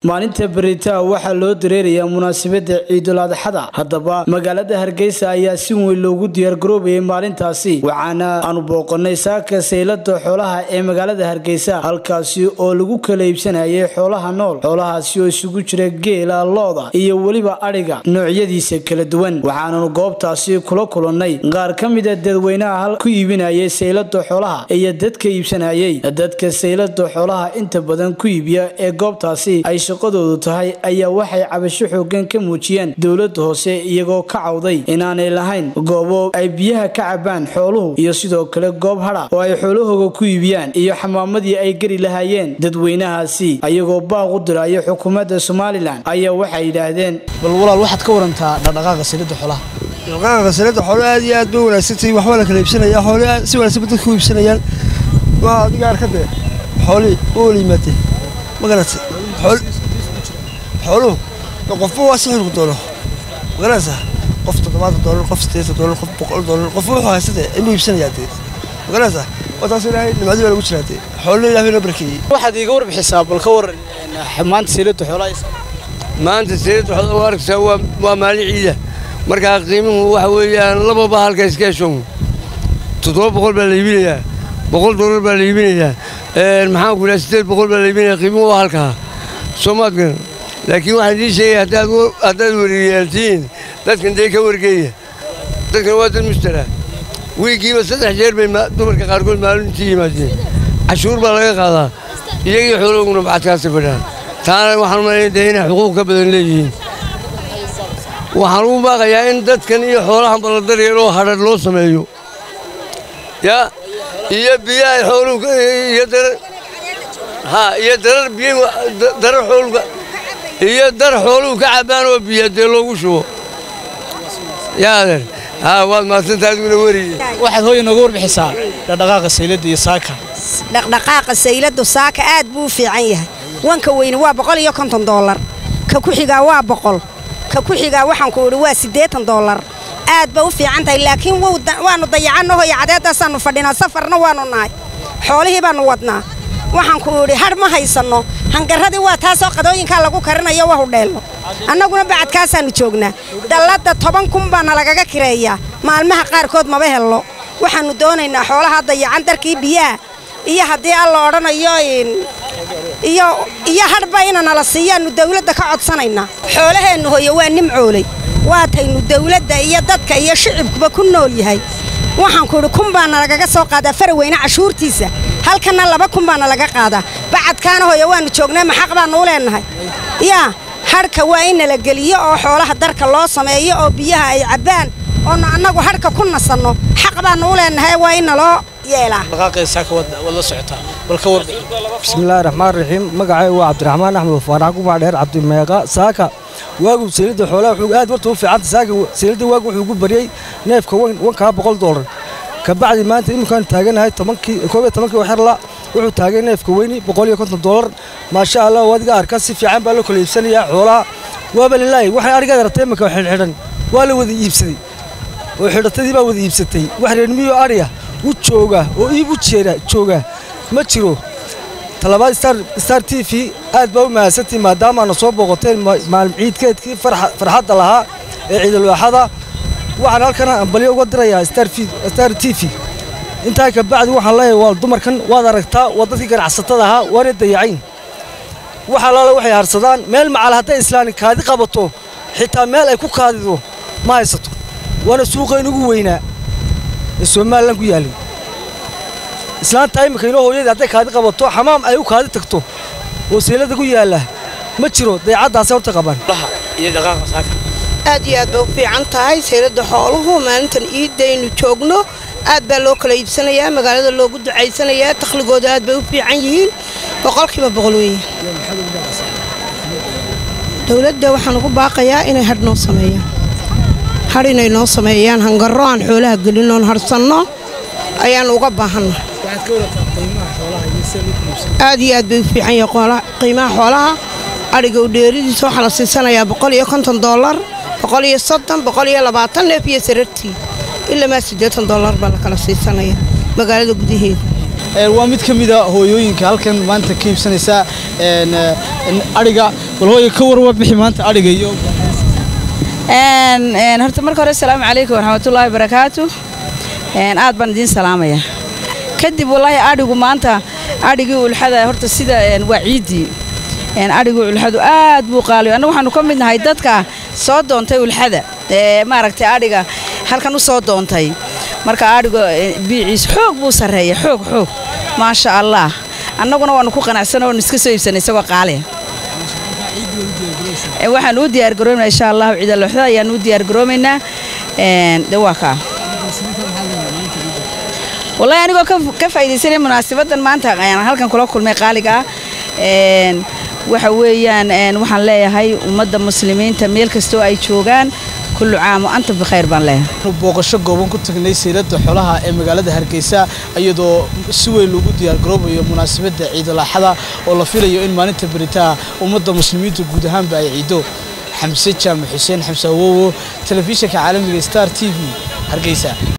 maalinta beritaa waxaa loo dareerayaa munaasabada ciidul adxada haddaba magaalada hargeysa ayaa si weyn loogu diyaargaroobayay maalintaasi waxaana aanu booqanay saaka saylada xoolaha ee magaalada hargeysa halkaasi oo lagu kala iibsanayay xoolaha nool xoolahaasi oo isugu jira geela looda iyo weliba adhiga noocyadiisa kala duwan waxaananu goobtaasi kula kulannay qaar ka mida dadweynaha hal ku iibinayay saylada xoolaha iyo dadka iibsanayay dadka saylada xoolaha inta badan ku iibiya ee goobtaasi ay shaqadoodu tahay ayaa waxay cabasho xoogan ka muujiyeen dowlada hoose iyagoo ka cawday inaanay lahayn goobo ay biyaha ka cabaan xooluhu iyo sidoo kale goob hadha oo ay xoolahooga ku iibiyaan iyo xamaamadii ay geli lahaayeen dadweynahaasi ayagoo baaq u diraya xukuumadda somalilan ayaa waxay yidhaahdeen bal walaal waxaad ka warantaa dhaqdhaqaaqa salida xoolaha dhaqaaqa salida xoolo aad iyo aad bay wanaagsantahay waxba la kala iibsanaya xoolo aad si wanaagsan bay dadku u iibsanayaan waa adiga arkade xoolihii u wala yimaatee ma garatay xooluhu qofba waa si xilku doono ma garanaysaa qof toddobaatan doolar qof siddeetan doolar qof boqol doolar qofba wuxuu haysatee inuu iibsanayaa dee ma garanaysaa waa taas ilaahay nimcadii baa lagu jiraa dee xoolina ilahay noo barakeeyey waxaad iiga warbixisaa bal ka waran maanta salida xoolaha maanta sayid waxaad u arkaysaa waa waa maalin ciida markaa qiimuhu waxa weeyaan lababa halka iska hesho toddoba boqol baa la iibinayaa boqol doolar baa la iibinayaa maxaan ku idhaha siddeed boqol baa la iibinayaa qiimuhu waa halkaa soomaad garan laakiin waxaan idiin sheegaya haddaad haddaad wariyaaltihiin dadkan dee ka wargeeya dadkan waa dad mushtara wiigiiba saddex jeer bay dumarka qaarkood maalintii yimaadeen cashuur baa laga qaadaa iyagii xoolahuguna bacadkaasi fadhaan taana waxaan umalayn dee inay xuquuq ka badan leeyihiin waxaan ugu baaqayaa in dadkan iyo xoolahan baladaryaroo hadhadh loo sameeyo ya iyo biyaha xooluhu iyo darar ha iyo darar biy darar xooluka iyo dar xooluhu ka cabbaan oo biya dee loogu shubo yaa adeer ha waad mahadsantaa adiguna weriye waxaad hooya nooga warbixisaa dhaqdhaqaaqa saylada iyo saaka dhaqdhaqaaqa sayladu saaka aad buu u fiican yahay wanka weyne waa boqol iyo konton doolar ka ku xigaa waa boqol ka ku xigaa waxaan ku idhi waa siddeetan doolar aad ba u fiican tahay laakiin waannu dayacannaho iyo cadeedaasaannu fadhinaa safarna waannu nahay xoolihii baannu wadnaa waxaan ku idhi hadh ma haysanno hangarradii waa taasoo qadooyinkaa lagu karinayo waa hudheelno annaguna bacadkaasaannu joognaa dalladda toban kun baana lagaga kireeyaa maalmaha qaarkood maba hello waxaannu doonaynaa xoolaha dayacan darkii biyaha iyo haddii alla odhanayo iyo hadhba inanala siiyaannu dawladda ka codsanaynaa xoolaheennu hoyo waa nimcooley waataynu dawladda iyo dadka iyo shicibkuba ku nool yahay waxaan ku idhi kun baana lagaga soo qaadaa faraweyne cashuurtiisa halkanna laba kun baana laga qaadaa bacadkaana hoyo waannu joognaa maxaq baannu u leennahay yaa hadhka waa in nala geliyo oo xoolaha darka loo sameeyo oo biyaha ay cabbaan oonu annagu hadhka ku nasanno xaq baannu u leennahay waa in naloo yeelaa bismillaahi raxmaan raxiim magacay waa cabdiraxmaan axmed faarax gubaa dheer cabdimeeqa saaka waagu saylada xoolaha wuxuu aad warta u fiicanta saaka saylada waagu wuxuu ugu bariyey neefka wankaa boqol doolar kabacdi maanta iminkaan taaganahay tobankii koob iyo tobankii waxerla wuxuu taagay neefka weyni boqol iyo konton doolar maasha allah adiga arka si fiican baa loo kala iibsanayaa xoolaha waaba lilaahi waxay arigaad aragtay iminka xidhxidhan waa la wada iibsaday oo xidhatadii baa wada iibsatay wax reermiyo ariya u jooga oo iib u jeera jooga ma jiro talabaad star t v aad baa u mahadsantii maadaamaana soo booqoteen maalin ciidkeedkii farxadda lahaa ee ciidalwaaxada waxaan halkana ambalyo uga dirayaa star t v intaa ka bacdi waxaan leeyahay waa dumarkan waad aragtaa waa dadkii ganacsatada ahaa waana dayacayn waxa laala waxay harsadaan meel macal hadday islaani kaadi qabato xitaa meel ay ku kaadido ma haysato waana suuqayn ugu weynaa ee somalilan ku yaallay islaanta iminka inoo hooyadii hadday kaadi qabato xamaam ay u kaadi tagto oo saylada ku yaalla ma jiro dayacaddaasay horta qabaan aad iyo aad bay u fiican tahay saylada xooluhu maalintan iiddaynu joogno aad baa loo kala iibsanayaa magaalada loogu ducaysanayaa takhligooda aad bay u fiican yihiin boqolkiiba boqol weeye dowladda waxaan ugu baaqayaa inay hadh noo sameeyaan hadh inay noo sameeyaan hangarro aan xoolaha gelinoon hadhsanno ayaan uga baahanna aad iyo aad bay u fiican yahay qiimaha xoolaha adhiga u dheeridiisa waxaa la siisanayaa boqol iyo konton doolar boqol iyo soddon boqol iyo labaatan neef iyo sarartii ilamaa siddeetan doolar baa la kala siisanaya magaalada gudaheeda waa mid ka mid a hooyooyinka halkan maanta ka iibsanaysa adhiga bal hooyo ka war warbixi maanta adhiga iyo horta marka hore asalaamu calaykum waraxmatullaahi barakaatu aad baan idiin salaamaya kadib wallaahi adhigu maanta adhigii ulxada horta sida waa ciiddii adhigii ulxadu aad buu qaaliyo annagu waxaanu ka mid nahay dadka soo doontay ulxada ee maaragtay adhiga halkan u soo doontay marka adhiga biiciis xoog buu sarreeya xoog xoog maasha allah annaguna waannu ku qanacsana waanu iska soo iibsanay isagoo qaaliya waxaan u diyaargaroomaynaa insha allahu ciidalooxda ayaan u diyaargaroomaynaa de waa kaa wallahi anigoo ka faa'iidaysanaya munaasabaddan maanta ayaan halkan kula kulmay qaaliga ah waxa weeyaan waxaan leeyahay ummadda muslimiinta meel kastoo ay joogaan kullu caam wa anta bikhayr baan leeyahay booqasho gooban ku tagnay saylada xoolaha ee magaalada hargeysa iyadoo si weyn loogu diyaargaroobayo munaasabadda ciidalaaxada oo la filayo in maalinta beritaa ummadda muslimiinta guud ahaanba ay ciido xamse jaamac xuseen xamse awowo telefishinka caalamiga star t v hargeysa